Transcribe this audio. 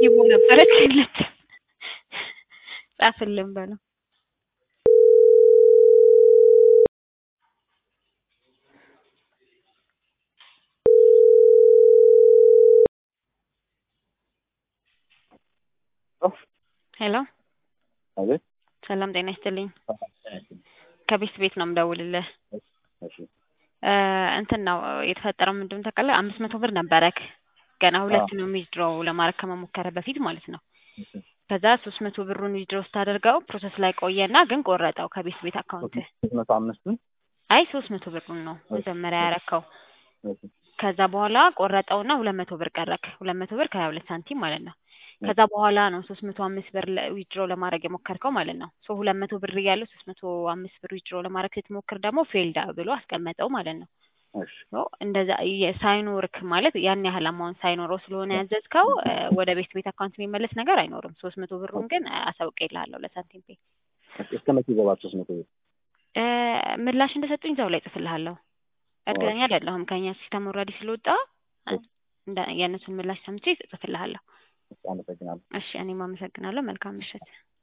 ኢቦ ነበረች የለችም። ጻፍልን በለው ሄሎ አቤት ሰላም ጤና ይስጥልኝ ከቤት ቤት ነው የምደውልልህ እሺ እ እንትን ነው የተፈጠረው ምንድን ነው ታውቃለህ አምስት መቶ ብር ነበረክ ገና ሁለት ነው ዊዝድሮው ለማድረግ ከመሞከረ በፊት ማለት ነው እሺ ከዛ ሶስት መቶ ብሩን ዊዝድሮው ስታደርገው ፕሮሰስ ላይ ቆየና ግን ቆረጠው ከቤት ቤት አካውንት ሶስት መቶ አምስቱን አይ ሶስት መቶ ብሩን ነው መጀመሪያ ያረከው እሺ ከዛ በኋላ ቆረጠውና ሁለት መቶ ብር ቀረክ ሁለት መቶ ብር ከሀያ ሁለት ሳንቲም ማለት ነው ከዛ በኋላ ነው ሶስት መቶ አምስት ብር ዊዝድሮ ለማድረግ የሞከርከው ማለት ነው ሶ ሁለት መቶ ብር እያለው ሶስት መቶ አምስት ብር ዊዝድሮ ለማድረግ ስትሞክር ደግሞ ፌልዳ ብሎ አስቀመጠው ማለት ነው እሺ ሶ እንደዛ የ- ሳይኖርክ ማለት ያን ያህል አማውንት ሳይኖረው ስለሆነ ያዘዝከው እ ወደ ቤት ቤት አካውንት የሚመለስ ነገር አይኖርም ሶስት መቶ ብሩን ግን አሳውቄልሃለሁ ለሳንቲም ፔ እስከ መቼ ይገባል ሶስት መቶ ብር እ ምላሽ እንደሰጡኝ እዛው ላይ ጽፍልሃለሁ እርግጠኛ አይደለሁም ከእኛ ሲስተም ኦልሬዲ ስለወጣ እንደ የእነሱን ምላሽ ሰምቼ እጽፍልሃለሁ አመሰግናለሁ እሺ እኔም አመሰግናለሁ መልካም ምሽት